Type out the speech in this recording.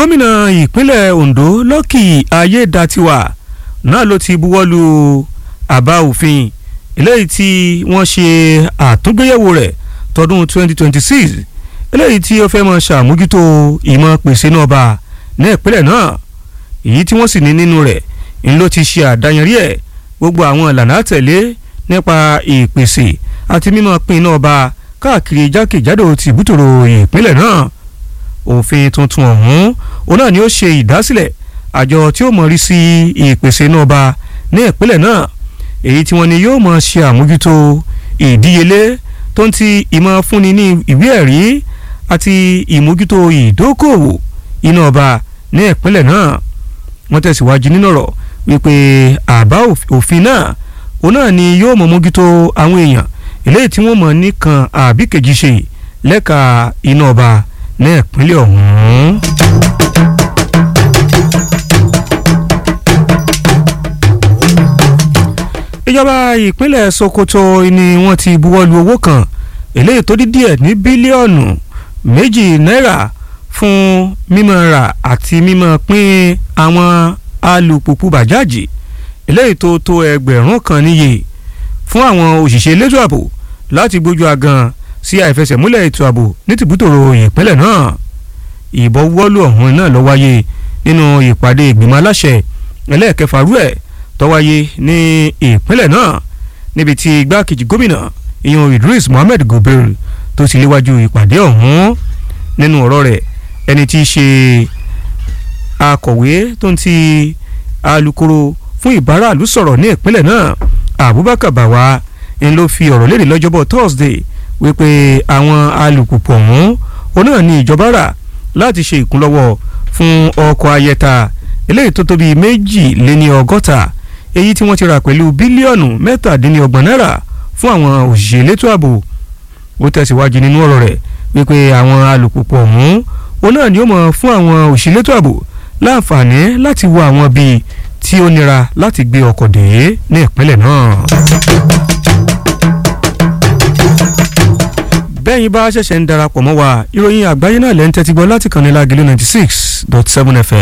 gómìnà ìpínlẹ̀ Ondo Lucky Ayédatiwa náà ló ti buwọ́lu àbá òfin eléyìí tí wọ́n ṣe àtúngbéyẹ̀wò rẹ̀ tọdún 2026 eléyìí tí ó fẹ́ mọ ṣàmójútó ìmọ̀ pèsè náà bá ní ìpínlẹ̀ náà èyí tí wọ́n sì ní nínú rẹ̀ ń ló ti ṣe àdáyanrí ẹ̀ gbogbo àwọn ìlànà àtẹ̀lé nípa ìpèsè àti mímọ̀ pín náà bá káàkiri jákèjádò tìbútòrò ìpínlẹ̀ náà òfin tuntun ọ̀hún òun náà ni ó ṣe ìdásílẹ̀ àjọ tí ó mọ̀ rí sí ìpèsè náà bá ní ìpínlẹ̀ náà èyí tí wọ́n ní yóò mọ̀ ṣe àmójútó ìdíyelé tó ń ti ìmọ̀ fúnni ní ìwé ẹ̀rí àti ìmójútó ìdókòwò iná ọba ní ìpínlẹ̀ náà wọ́n tẹ̀síwájú nínú ọ̀rọ̀ wípé àbá òfin náà òun náà ni yóò mọ̀ mójútó àwọn èèyàn eléyìí tí wọ́n mọ̀ nìkan àbí kejì ṣe lẹ́ka iná ọba ní ìpínlẹ̀ ọ̀hún. ìjọba ìpínlẹ̀ Sokoto ni wọ́n ti buwọ́lu owó kan eléyìí tó dí díẹ̀ ní bílíọ̀nù méjì náírà fún mímọ̀ rà àti mímọ̀ pín àwọn alùpùpù bàjáàjì eléyìí tó tó ẹgbẹ̀rún kan níye fún àwọn òṣìṣẹ́ elétò ààbò láti gbójú agan sí àìfẹsẹ̀múlẹ̀ ètò ààbò ní tìbútòrò ìpínlẹ̀ náà ìbọwọ́lù ọ̀hún náà ló wáyé nínú ìpàdé ìgbìmọ̀ aláṣẹ ẹlẹ́ẹ̀kẹfà rú ẹ̀ tó wáyé ní ìpínlẹ̀ náà níbi tí igbákejì gómìnà ìyọ̀n Idris Mohammed Gober tó ti léwájú ìpàdé ọ̀hún nínú ọ̀rọ̀ rẹ̀ ẹni tí í ṣe akọ̀wé tó ń ti alukoro fún ìbáraàlú sọ̀rọ̀ ní ìpínlẹ̀ náà Abubakar Bawa ń ló fi ọ̀rọ̀ léde lọ́jọ́bọ̀ Thursday wípé àwọn alùpùpù ọ̀hún òun náà ní ìjọba rà láti ṣe ìkúnlọ́wọ́ fún ọkọ̀ ayẹta eléyìí tó tóbi méjì lé ní ọgọ́ta èyí tí wọ́n ti rà pẹ̀lú bílíọ̀nù mẹ́tàdínlọ́gbọ̀n náírà fún àwọn òṣìṣẹ́ elétò ààbò ó tẹ̀síwájú nínú ọ̀rọ̀ rẹ̀ wípé àwọn alùpùpù ọ̀hún òun náà ni ó mọ̀ fún àwọn òṣìṣẹ́ elétò ààbò láǹfààní láti wo àwọn bíi tí ó nira láti gbé ọkọ̀ dé ní ìpínlẹ̀ náà. bẹ́ẹ̀yin bá ṣẹ̀ṣẹ̀ ń darapọ̀ mọ́ wa ìròyìn àgbáyé náà lẹ́ ń tẹ́tí gbọ́ láti kàn ní Lágìlú ninety six dot seven FM